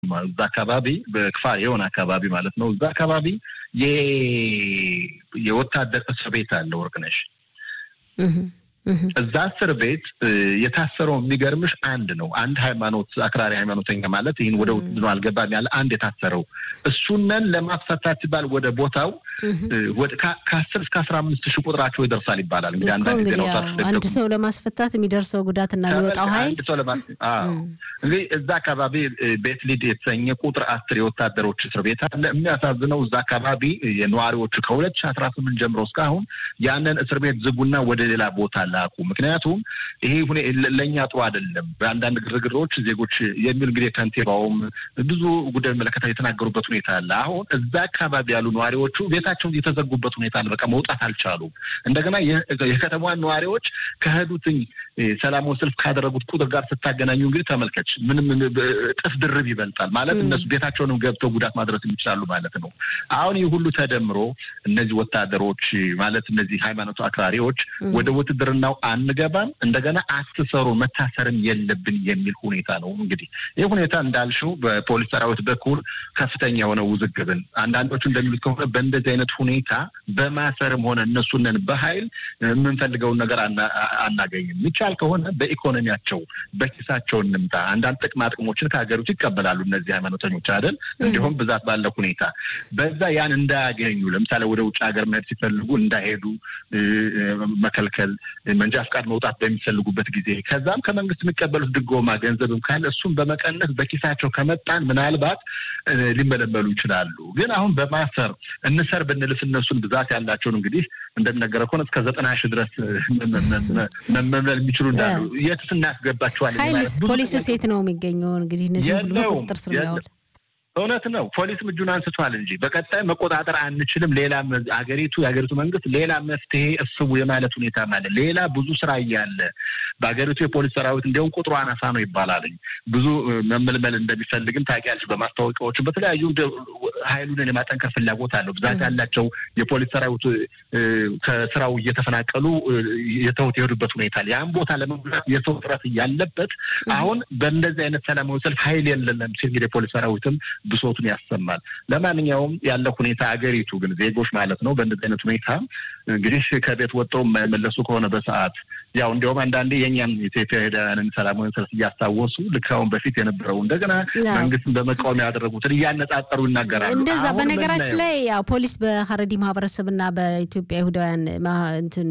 እዛ አካባቢ በክፋር የሆነ አካባቢ ማለት ነው። እዛ አካባቢ የወታደር እስር ቤት አለ ወርቅነሽ። እዛ እስር ቤት የታሰረው የሚገርምሽ አንድ ነው። አንድ ሃይማኖት አክራሪ ሃይማኖተኛ ማለት ይህን ወደ ውድድሮ አልገባም ያለ አንድ የታሰረው እሱነን ለማስፈታት ሲባል ወደ ቦታው ከአስር እስከ አስራ አምስት ሺህ ቁጥራቸው ይደርሳል ይባላል። እንግዲህ አንዳንድ አንድ ሰው ለማስፈታት የሚደርሰው ጉዳትና የሚወጣው ኃይል እንግዲህ እዛ አካባቢ ቤት ሊድ የተሰኘ ቁጥር አስር የወታደሮች እስር ቤት አለ። የሚያሳዝነው እዛ አካባቢ የነዋሪዎቹ ከሁለት ሺህ አስራ ስምንት ጀምሮ እስካሁን ያንን እስር ቤት ዝጉና ወደ ሌላ ቦታ ላኩ። ምክንያቱም ይሄ ሁኔ ለእኛ ጥሩ አይደለም። በአንዳንድ ግርግሮች ዜጎች የሚል እንግዲህ ከንቲባውም ብዙ ጉዳይ መለከታ የተናገሩበት ሁኔታ አለ። አሁን እዛ አካባቢ ያሉ ነዋሪዎቹ ቤታቸውን የተዘጉበት ሁኔታ አለ። በቃ መውጣት አልቻሉም። እንደገና የከተማዋን ነዋሪዎች ከሄዱትኝ ሰላማዊ ሰልፍ ካደረጉት ቁጥር ጋር ስታገናኙ እንግዲህ ተመልከች፣ ምንም እጥፍ ድርብ ይበልጣል ማለት እነሱ ቤታቸውንም ገብተው ጉዳት ማድረስ የሚችላሉ ማለት ነው። አሁን ይህ ሁሉ ተደምሮ እነዚህ ወታደሮች ማለት እነዚህ ሃይማኖቱ አክራሪዎች ወደ ውትድርናው አንገባም፣ እንደገና አትሰሩ፣ መታሰርም የለብን የሚል ሁኔታ ነው። እንግዲህ ይህ ሁኔታ እንዳልሽው በፖሊስ ሰራዊት በኩል ከፍተኛ የሆነ ውዝግብን አንዳንዶቹ እንደሚሉት ከሆነ በእንደዚህ አይነት ሁኔታ በማሰርም ሆነ እነሱንን በኃይል የምንፈልገውን ነገር አናገኝም። የሚቻል ከሆነ በኢኮኖሚያቸው በኪሳቸው እንምጣ። አንዳንድ ጥቅማ ጥቅሞችን ከሀገሪቱ ይቀበላሉ እነዚህ ሃይማኖተኞች አይደል? እንዲሁም ብዛት ባለ ሁኔታ በዛ ያን እንዳያገኙ ለምሳሌ ወደ ውጭ ሀገር መሄድ ሲፈልጉ እንዳይሄዱ መከልከል፣ መንጃ ፍቃድ መውጣት በሚፈልጉበት ጊዜ ከዛም ከመንግስት የሚቀበሉት ድጎማ ገንዘብም ካለ እሱም በመቀነስ በኪሳቸው ከመጣን ምናልባት ሊመለመሉ ይችላሉ። ግን አሁን በማሰር እንሰር ብንልስ እነሱን ብዛት ያላቸውን እንግዲህ እንደሚነገረ ከሆነ እስከ ዘጠና ሺህ ድረስ መመልመል የሚችሉ እንዳሉ የትስ እናስገባቸዋለን? ኃይልስ ፖሊስስ የት ነው የሚገኘው? እንግዲህ እነዚህ ሁሉ በቁጥጥር ስር ያውል እውነት ነው። ፖሊስም እጁን አንስቷል እንጂ በቀጣይ መቆጣጠር አንችልም። ሌላ አገሪቱ የሀገሪቱ መንግስት ሌላ መፍትሄ እስቡ የማለት ሁኔታ ማለት ሌላ ብዙ ስራ እያለ በሀገሪቱ የፖሊስ ሰራዊት እንዲሁም ቁጥሩ አናሳ ነው ይባላልኝ ብዙ መመልመል እንደሚፈልግም ታውቂያለሽ። በማስታወቂያዎችን በተለያዩ ኃይሉን የማጠንከር ፍላጎት አለው። ብዛት ያላቸው የፖሊስ ሰራዊት ከስራው እየተፈናቀሉ የተውት የሄዱበት ሁኔታ አለ። ያን ቦታ ለመሙላት የሰው ጥረት እያለበት አሁን በእንደዚህ አይነት ሰላማዊ ሰልፍ ኃይል የለንም ሲል እንግዲህ የፖሊስ ሰራዊትም ብሶቱን ያሰማል። ለማንኛውም ያለው ሁኔታ አገሪቱ ግን ዜጎች ማለት ነው በእንደዚህ አይነት ሁኔታ እንግዲህ ከቤት ወጥተው የማይመለሱ ከሆነ በሰዓት ያው እንዲያውም አንዳንዴ የእኛን ኢትዮጵያ ሄዳንን ሰላማዊ ሰልፍ እያስታወሱ ልክ አሁን በፊት የነበረው እንደገና መንግስትን በመቃወም ያደረጉትን እያነጻጸሩ ይናገራሉ። እንደዛ በነገራችን ላይ ያው ፖሊስ በሀረዲ ማህበረሰብና በኢትዮጵያ ይሁዳውያን እንትን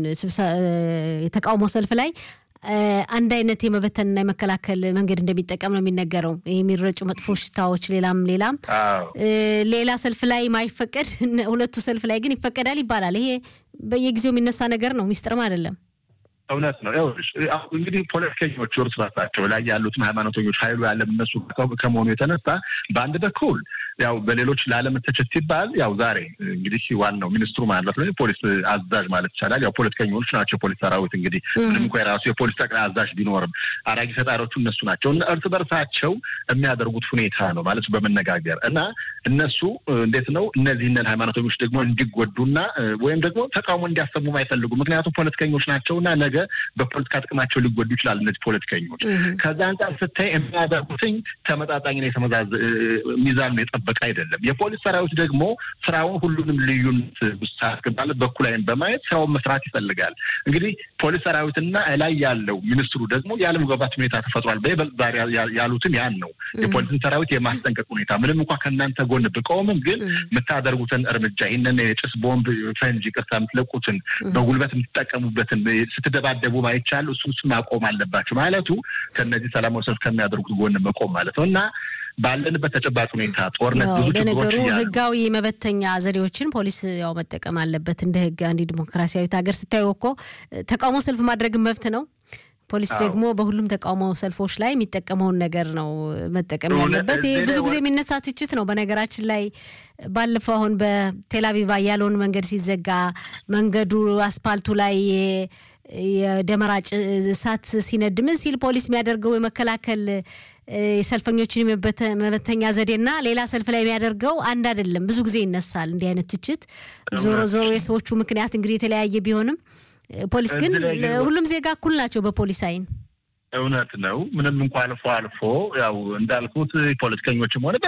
የተቃውሞ ሰልፍ ላይ አንድ አይነት የመበተንና የመከላከል መንገድ እንደሚጠቀም ነው የሚነገረው። የሚረጩ መጥፎ ሽታዎች፣ ሌላም ሌላም ሌላ ሰልፍ ላይ ማይፈቀድ ሁለቱ ሰልፍ ላይ ግን ይፈቀዳል ይባላል። ይሄ በየጊዜው የሚነሳ ነገር ነው፣ ሚስጥርም አይደለም። እውነት ነው። እንግዲህ ፖለቲከኞች እርስ በርሳቸው ላይ ያሉትም ሃይማኖተኞች ኃይሉ ያለም እነሱ ከመሆኑ የተነሳ በአንድ በኩል ያው በሌሎች ላለመተቸት ሲባል ያው ዛሬ እንግዲህ ዋናው ሚኒስትሩ ማለት ነው ፖሊስ አዛዥ ማለት ይቻላል። ያው ፖለቲከኞች ናቸው የፖሊስ ሰራዊት እንግዲህ ምንም እንኳ የራሱ የፖሊስ ጠቅላይ አዛዥ ቢኖርም አራጊ ፈጣሪዎቹ እነሱ ናቸው። እርስ በርሳቸው የሚያደርጉት ሁኔታ ነው ማለት በመነጋገር እና እነሱ እንዴት ነው እነዚህንን ሃይማኖተኞች ደግሞ እንዲጎዱና ወይም ደግሞ ተቃውሞ እንዲያሰሙም አይፈልጉም። ምክንያቱም ፖለቲከኞች ናቸውና ነገ በፖለቲካ ጥቅማቸው ሊጎዱ ይችላል እነዚህ ፖለቲከኞች። ከዛ አንጻር ስታይ የሚያደርጉትኝ ተመጣጣኝ የተመዛዘ ሚዛን የጠበቀ አይደለም። የፖሊስ ሰራዊት ደግሞ ስራውን ሁሉንም ልዩነት ውስጥ አስገባለት በኩል አይን በማየት ስራውን መስራት ይፈልጋል። እንግዲህ ፖሊስ ሰራዊትና ላይ ያለው ሚኒስትሩ ደግሞ ያለመግባባት ሁኔታ ተፈጥሯል። በይበልጥ ዛሬ ያሉትን ያን ነው የፖሊስን ሰራዊት የማስጠንቀቅ ሁኔታ ምንም እንኳ ከእናንተ ጎን ብቆምም ግን የምታደርጉትን እርምጃ ይህንን የጭስ ቦምብ ፈንጂ ቅርታ የምትለቁትን በጉልበት የምትጠቀሙበትን ስትደባደቡ ማይቻል እሱ እሱ ማቆም አለባቸው ማለቱ ከእነዚህ ሰላማዊ ሰልፍ ከሚያደርጉት ጎን መቆም ማለት ነው እና ባለንበት ተጨባጭ ሁኔታ ጦርነት ብዙ ለነገሩ ህጋዊ መበተኛ ዘዴዎችን ፖሊስ ያው መጠቀም አለበት። እንደ ህግ አንድ ዲሞክራሲያዊት ሀገር ስታዩ እኮ ተቃውሞ ሰልፍ ማድረግን መብት ነው። ፖሊስ ደግሞ በሁሉም ተቃውሞ ሰልፎች ላይ የሚጠቀመውን ነገር ነው መጠቀም ያለበት። ይህ ብዙ ጊዜ የሚነሳ ትችት ነው። በነገራችን ላይ ባለፈው አሁን በቴልአቪቭ ያለውን መንገድ ሲዘጋ መንገዱ አስፓልቱ ላይ የደመራ እሳት ሲነድ ምን ሲል ፖሊስ የሚያደርገው የመከላከል የሰልፈኞችን መበተኛ ዘዴና ሌላ ሰልፍ ላይ የሚያደርገው አንድ አይደለም። ብዙ ጊዜ ይነሳል እንዲህ አይነት ትችት። ዞሮ ዞሮ የሰዎቹ ምክንያት እንግዲህ የተለያየ ቢሆንም ፖሊስ ግን ሁሉም ዜጋ እኩል ናቸው በፖሊስ አይን። እውነት ነው። ምንም እንኳ አልፎ አልፎ ያው እንዳልኩት ፖለቲከኞችም ሆነ